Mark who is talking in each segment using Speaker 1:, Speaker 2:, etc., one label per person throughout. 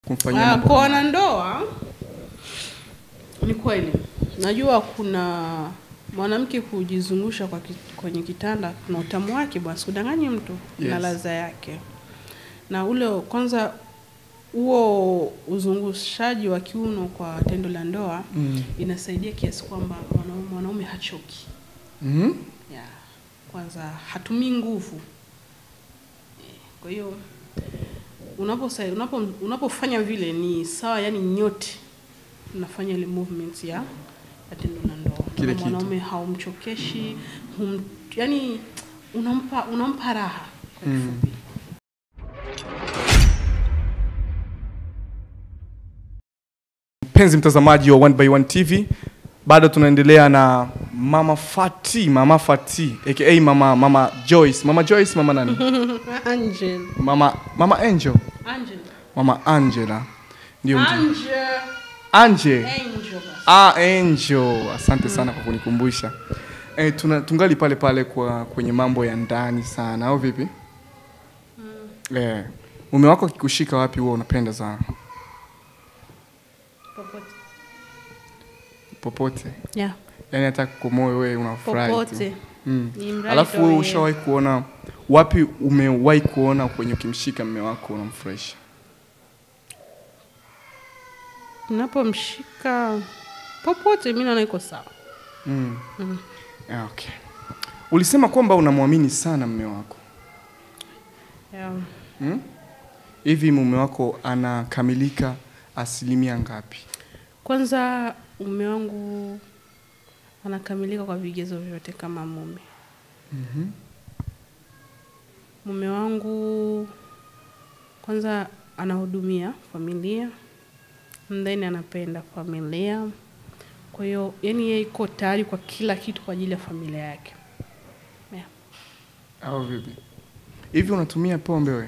Speaker 1: kumfanyia
Speaker 2: Ah,
Speaker 1: mambo
Speaker 2: kwa
Speaker 1: kama-
Speaker 2: wanandoa ni kweli, najua kuna mwanamke kujizungusha kwa ki, kwenye kitanda kuna utamu wake bwana, sikudanganyi mtu na
Speaker 1: Yes.
Speaker 2: ladha yake, na ule kwanza huo uzungushaji wa kiuno kwa tendo la ndoa
Speaker 1: Mm.
Speaker 2: inasaidia kiasi kwamba mwanaume, mwanaume hachoki
Speaker 1: Mhm.
Speaker 2: ya kwanza hatumii nguvu Eh, kwa hiyo unaposa- unapo unapofanya vile ni sawa yani nyote unafanya ile movement ya ya tendo la ndoa
Speaker 1: Kile
Speaker 2: Na
Speaker 1: kitu.
Speaker 2: mwanaume haumchokeshi hum, yani unampa unampa raha kwa
Speaker 1: Mm.
Speaker 2: kifupi
Speaker 1: mpenzi mtazamaji wa One by One TV bado tunaendelea na mama Fati mama Fati aka mama mama Joyce mama Joyce mama nani
Speaker 2: Angel
Speaker 1: mama mama Angel
Speaker 2: Angel
Speaker 1: mama Angela ndio ndio
Speaker 2: Angel
Speaker 1: Angel
Speaker 2: Angel basi.
Speaker 1: ah Angel asante sana kwa kunikumbusha eh, tuna, tungali pale pale kwa kwenye mambo ya ndani sana au vipi eh, mume wako akikushika wapi huwa unapenda sana
Speaker 2: popote
Speaker 1: popote
Speaker 2: yeah
Speaker 1: yani hata kwa moyo wewe unafurahi tu.
Speaker 2: popote
Speaker 1: Mm.
Speaker 2: Ni mradi
Speaker 1: Alafu
Speaker 2: tu
Speaker 1: wewe
Speaker 2: yeye.
Speaker 1: ushawahi kuona wapi umewahi kuona kwenye ukimshika mme wako unamfurahisha?
Speaker 2: Unapomshika popote, mi naona iko sawa.
Speaker 1: Mm.
Speaker 2: Mm.
Speaker 1: Ah, Okay. Ulisema kwamba unamwamini sana mme wako.
Speaker 2: Yeah.
Speaker 1: Mm? Hivi mume wako anakamilika asilimia ngapi?
Speaker 2: Kwanza mume wangu anakamilika kwa vigezo vyote kama mume.
Speaker 1: Mhm.
Speaker 2: Mume wangu kwanza anahudumia familia, and then anapenda familia. Kwa hiyo yani yeye iko tayari kwa kila kitu kwa ajili ya familia yake. Yeah.
Speaker 1: Au vipi? Hivi unatumia pombe wewe?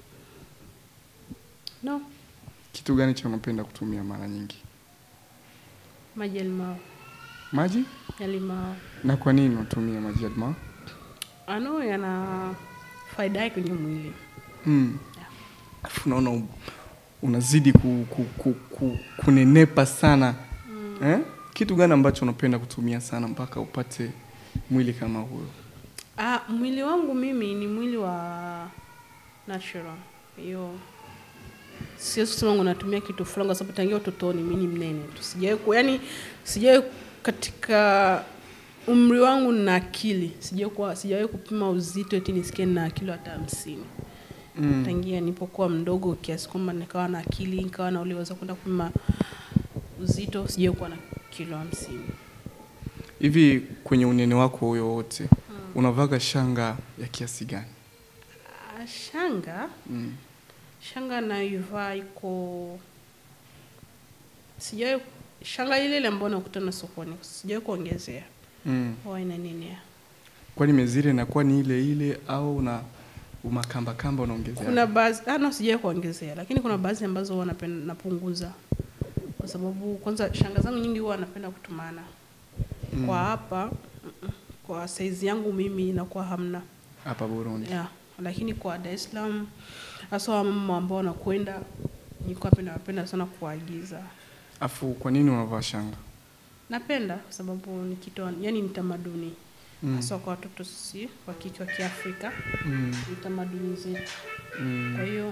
Speaker 2: No,
Speaker 1: Kitu gani cha unapenda kutumia mara nyingi?
Speaker 2: maji ya limao,
Speaker 1: Maji?
Speaker 2: ya limao.
Speaker 1: Na kwa nini unatumia maji ya limao?
Speaker 2: Ano yana faida yake kwenye mwili.
Speaker 1: Mm. Alafu unaona u- unazidi ku, ku, ku, ku, kunenepa sana eh? Kitu gani ambacho unapenda kutumia sana mpaka upate mwili kama huyo?
Speaker 2: Ah, mwili wangu mimi ni mwili wa natural. Hiyo siwezi kusema ngo natumia kitu fulani kwa sababu tangia utotoni mimi ni mnene tu. Sijawahi ku yani sijawahi katika umri wangu na akili. Sijawahi kuwa- sijawahi kupima uzito eti nisikie na kilo hata hamsini.
Speaker 1: Mm.
Speaker 2: Tangia nilipokuwa mdogo kiasi kwamba nikawa na akili, nikawa na uliweza kwenda kupima uzito, sijawahi kuwa na kilo hamsini.
Speaker 1: Hivi kwenye unene wako huyo wote unavaga shanga ya kiasi gani?
Speaker 2: Ah, Shanga
Speaker 1: Mm.
Speaker 2: shanga naivaa iko sijawahi shanga ile ile ambayo nakutana sokoni sijawahi kuongezea
Speaker 1: Mm.
Speaker 2: huwa ina nini
Speaker 1: Kwani mezire inakuwa ni ile ile au na umakamba kamba unaongezea?
Speaker 2: kuna baadhi ah, no sijawahi kuongezea lakini kuna baadhi ambazo huwa napenda napunguza kwa sababu kwanza shanga zangu nyingi huwa napenda kutumana
Speaker 1: Mm.
Speaker 2: kwa hapa mm-mm, kwa saizi yangu mimi inakuwa hamna
Speaker 1: hapa Burundi.
Speaker 2: yeah. lakini kwa Dar es Salaam hasa wamama ambao wanakwenda nilikuwa napenda napenda sana kuagiza
Speaker 1: Afu kwa nini unavaa shanga?
Speaker 2: Napenda kwa sababu ni kitu yani ni tamaduni
Speaker 1: Mm.
Speaker 2: hasa kwa watoto sisi wa kike wa Kiafrika
Speaker 1: Mm.
Speaker 2: ni tamaduni zetu.
Speaker 1: Mm.
Speaker 2: Kwa hiyo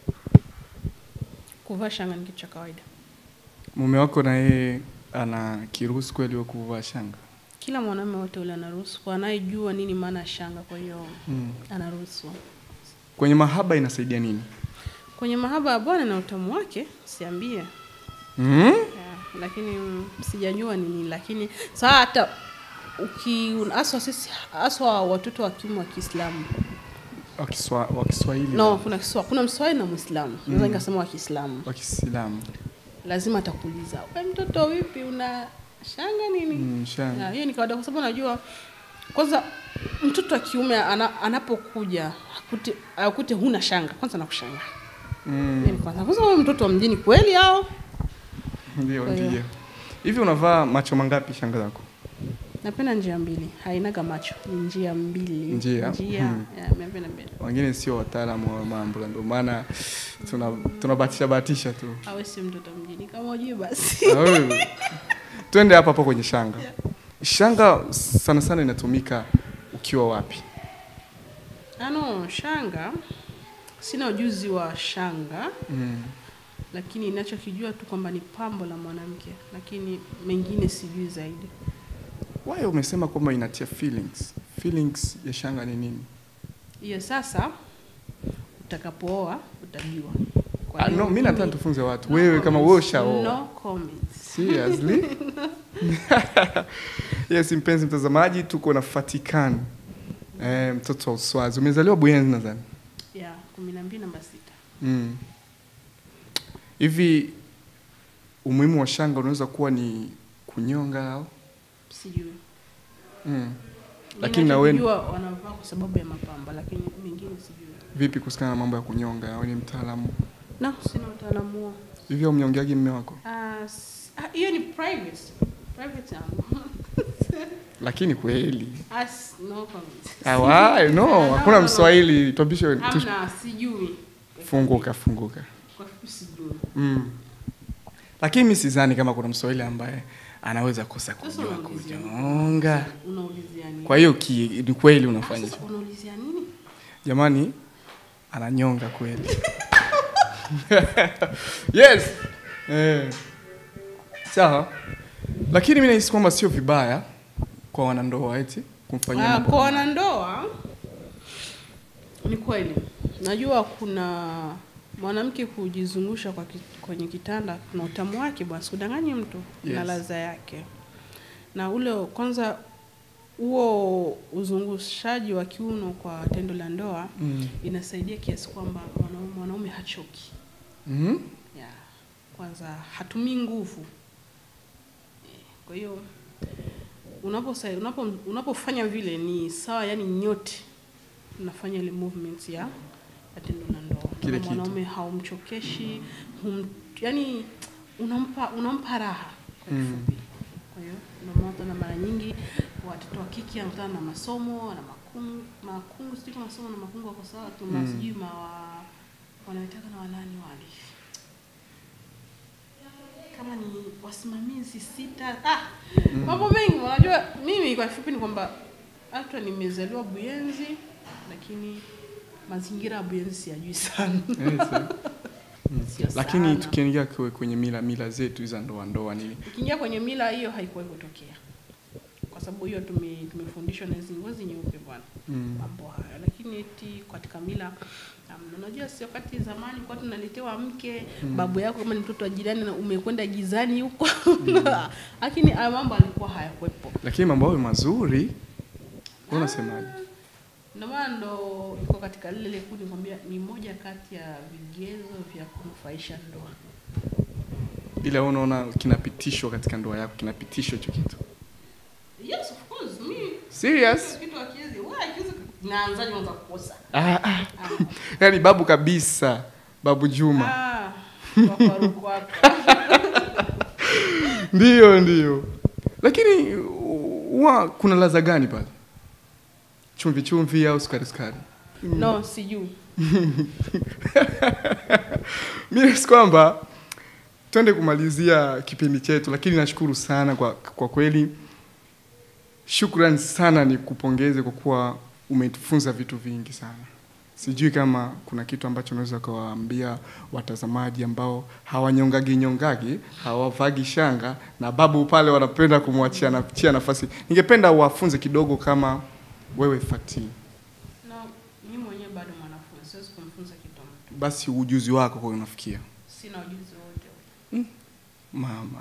Speaker 2: kuvaa shanga ni kitu cha kawaida.
Speaker 1: Mume wako na yeye ana kiruhusu kweli wa kuvaa shanga?
Speaker 2: Kila mwanaume wote ule anaruhusu, kwa anayejua nini maana ya shanga, kwa hiyo
Speaker 1: Mm.
Speaker 2: anaruhusu.
Speaker 1: Kwenye mahaba inasaidia nini?
Speaker 2: Kwenye mahaba ya Bwana na utamu wake siambie,
Speaker 1: Mm?
Speaker 2: yeah, lakini mm, sijajua nini, lakini saa hata uki aswa sisi aswa watoto wa kiume wa Kiislamu
Speaker 1: Wa Kiswa- wa Kiswahili
Speaker 2: no, kuna kiswa, kuna Mswahili na Muislamu, naweza nikasema wa Kiislamu
Speaker 1: wa Kiislamu.
Speaker 2: lazima atakuuliza we mtoto vipi una shanga nini
Speaker 1: Mm, shanga.
Speaker 2: Ya, hiyo ni kawaida kwa sababu najua kwanza mtoto wa kiume ana, anapokuja akute, akute huna shanga kwanza nakushanga
Speaker 1: Mm.
Speaker 2: Hiyo ni kwanza kwanza wewe mtoto wa mjini kweli au
Speaker 1: Ndio,
Speaker 2: Kwa hiyo.
Speaker 1: ndio. Hivi unavaa macho mangapi shanga zako?
Speaker 2: napenda njia mbili hainaga macho ni njia mbili
Speaker 1: Njia?
Speaker 2: njia
Speaker 1: Hmm.
Speaker 2: yeah, napenda mbili
Speaker 1: wengine sio wataalamu wa mambo ndio maana tuna tunabatisha batisha tu
Speaker 2: awe si mtoto mjini kama ujui basi
Speaker 1: Na wewe, twende hapa hapo kwenye shanga shanga sana sana inatumika ukiwa wapi
Speaker 2: ano shanga sina ujuzi wa shanga
Speaker 1: mm.
Speaker 2: lakini ninachokijua tu kwamba ni pambo la mwanamke lakini mengine sijui zaidi
Speaker 1: Why umesema kwamba inatia feelings feelings ya shanga ni nini
Speaker 2: hiyo sasa utakapooa utajua Kwa
Speaker 1: ah,
Speaker 2: hiyo
Speaker 1: no, mi nataka
Speaker 2: mimi-
Speaker 1: tufunze watu
Speaker 2: no
Speaker 1: wewe kama wewe
Speaker 2: comments,
Speaker 1: ushaoa
Speaker 2: no comments.
Speaker 1: Seriously? yes, mpenzi mtazamaji, tuko na Fatikani eh, mtoto wa Uswazi. Umezaliwa Buyenzi nadhani.
Speaker 2: ya kumi na mbili namba sita
Speaker 1: Mm. Hivi umuhimu wa shanga unaweza kuwa ni kunyonga au?
Speaker 2: sijui
Speaker 1: Mm. Lakini na wewe
Speaker 2: Ninachokijua wanavaa kwa sababu ya mapambo lakini mengine sijui
Speaker 1: vipi kuhusiana na mambo ya kunyonga? Wewe ni mtaalamu.
Speaker 2: no sina utaalamu huo
Speaker 1: Hivi haumnyongeagi mume wako?
Speaker 2: Ah, s- ah, hiyo ni private private yangu
Speaker 1: Lakini kweli.
Speaker 2: As, no comments.
Speaker 1: Ah, why? No,
Speaker 2: No,
Speaker 1: hakuna
Speaker 2: no, no.
Speaker 1: Mswahili tuambishe tu-
Speaker 2: hamna sijui
Speaker 1: funguka funguka.
Speaker 2: kwa fupi sijui
Speaker 1: Mm. Lakini mi sidhani kama kuna Mswahili ambaye anaweza kosa
Speaker 2: Sasa
Speaker 1: kujua
Speaker 2: unaulizia nini?
Speaker 1: kunyonga.
Speaker 2: unaulizia nini
Speaker 1: Kwa hiyo ki- ni kweli unafanya
Speaker 2: Sasa
Speaker 1: hivyo.
Speaker 2: unaulizia nini
Speaker 1: Jamani, ananyonga kweli. yes. Eh. Sawa. Lakini mimi nahisi kwamba sio vibaya kwa wanandoa eti kumfanyia
Speaker 2: Ah,
Speaker 1: mambo
Speaker 2: kwa
Speaker 1: kama-
Speaker 2: wanandoa ni kweli najua kuna mwanamke kujizungusha kwa ki, kwenye kitanda kuna utamu wake bwana sikudanganyi mtu na
Speaker 1: Yes.
Speaker 2: ladha yake na ule kwanza huo uzungushaji wa kiuno kwa tendo la ndoa
Speaker 1: Mm.
Speaker 2: inasaidia kiasi kwamba mwanaume, mwanaume hachoki
Speaker 1: Mhm.
Speaker 2: ya kwanza hatumii nguvu Eh, kwa hiyo unaposa- unapo, unapofanya vile ni sawa yani nyote unafanya ile movement ya ya tendo la ndoa
Speaker 1: Kile
Speaker 2: Kama
Speaker 1: kitu.
Speaker 2: mwanaume haumchokeshi hum, yani unampa unampa raha kwa
Speaker 1: Mm.
Speaker 2: kifupi kwa hiyo ndio maana utaona mara nyingi watoto wa kike wanakutana na masomo na makungu makungu sijui kama masomo na makungu wako sawa tu
Speaker 1: Mm.
Speaker 2: sijui ma wanaitaka na wanani wale kama ni wasimamizi sita ah, mambo mengi unajua mimi kwa kifupi ni kwamba hata nimezaliwa buyenzi lakini mazingira ya buyenzi siyajui sana
Speaker 1: Yes, eh.
Speaker 2: Sio
Speaker 1: Lakini
Speaker 2: sana.
Speaker 1: tukiingia kwe- kwenye mila mila zetu za ndoa ndoa nini?
Speaker 2: ukiingia kwenye mila hiyo haikuwahi kutokea kwa sababu hiyo tume, tumefundishwa na hizi ngozi nyeupe bwana
Speaker 1: Mm.
Speaker 2: mambo hayo lakini eti katika mila um, unajua si wakati zamani kwa tunaletewa mke babu yako kama ni mtoto wa jirani na umekwenda gizani huko lakini haya mambo alikuwa hayakuwepo
Speaker 1: Lakini mambo hayo mazuri. Wewe unasemaje?
Speaker 2: ndio maana ndo iko katika lile lile kundi kwambia ni moja kati ya vigezo vya kunufaisha ndoa
Speaker 1: Ila wewe unaona kinapitishwa katika ndoa yako, kinapitishwa hicho kitu.
Speaker 2: yes of course mi
Speaker 1: Serious?
Speaker 2: kitu akiwezi wewe akiwezi naanzaje kwanza kukosa
Speaker 1: Ah, ah. Yaani babu kabisa, babu Juma.
Speaker 2: ah wakwaruko wako
Speaker 1: Ndio, ndio. Lakini huwa kuna ladha gani pale? Chumvi chumvi au sukari sukari?
Speaker 2: no sijui
Speaker 1: Mimi nahisi kwamba twende kumalizia kipindi chetu, lakini nashukuru sana kwa, kwa kweli. Shukrani sana, ni kupongeze kwa kuwa umetufunza vitu vingi sana. Sijui kama kuna kitu ambacho unaweza ukawaambia watazamaji ambao hawanyongagi nyongagi, hawavagi shanga na babu pale wanapenda kumwachia na chia nafasi. Ningependa wafunze kidogo kama wewe Fati,
Speaker 2: no mimi mwenyewe bado mwanafunzi siwezi kumfunza kitu mtu
Speaker 1: basi ujuzi wako kwa unafikia
Speaker 2: sina ujuzi wote
Speaker 1: mama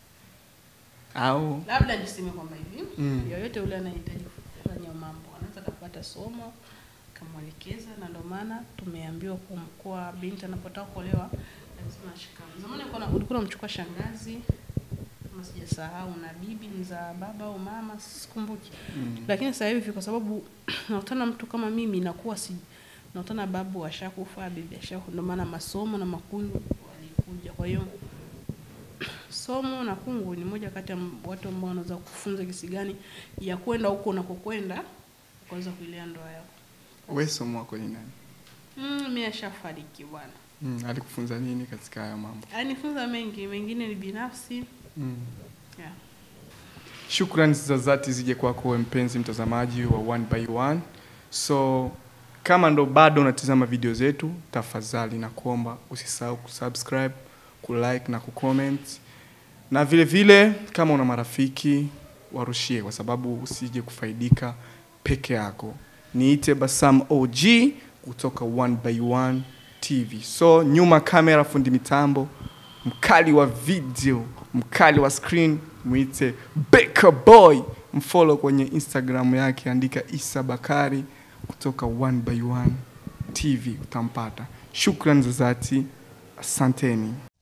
Speaker 1: au
Speaker 2: labda niseme kwamba hivi
Speaker 1: Mm.
Speaker 2: yoyote ule anayehitaji kufanya mambo anaweza kapata somo kamwelekeza na ndio maana tumeambiwa kum- kuwa binti anapotaka kuolewa lazima ashikame zamani ulikuwa na- ulikuwa unamchukua shangazi kama sijasahau na bibi mza baba au mama sikumbuki
Speaker 1: mm.
Speaker 2: lakini sasa hivi kwa sababu nakutana mtu kama mimi nakuwa si nakutana babu ashakufa bibi ashakufa ndio maana masomo na makundu walikuja kwa hiyo so masomo na kungu ni moja kati ya m- watu ambao wanaweza kufunza kisi gani ya kwenda huko unakokwenda ukaweza kuilea ndoa yako.
Speaker 1: Wewe somo wako ni nani?
Speaker 2: Mm, mimi ashafariki bwana.
Speaker 1: Mm, alikufunza nini katika haya mambo?
Speaker 2: Anifunza mengi, mengine ni binafsi.
Speaker 1: Mm.
Speaker 2: Yeah.
Speaker 1: Shukrani za dhati zije kwako wewe mpenzi mtazamaji wa One by One. So kama ndo bado unatizama video zetu, tafadhali na kuomba usisahau kusubscribe, kulike na kucomment, na vile vile kama una marafiki warushie, kwa sababu usije kufaidika peke yako. Niite Basam OG kutoka One by One TV. So nyuma kamera, fundi mitambo mkali wa video, mkali wa screen, mwite Baker Boy. Mfollow kwenye Instagram yake, andika Isa Bakari kutoka One by One TV, utampata. Shukrani za dhati, asanteni.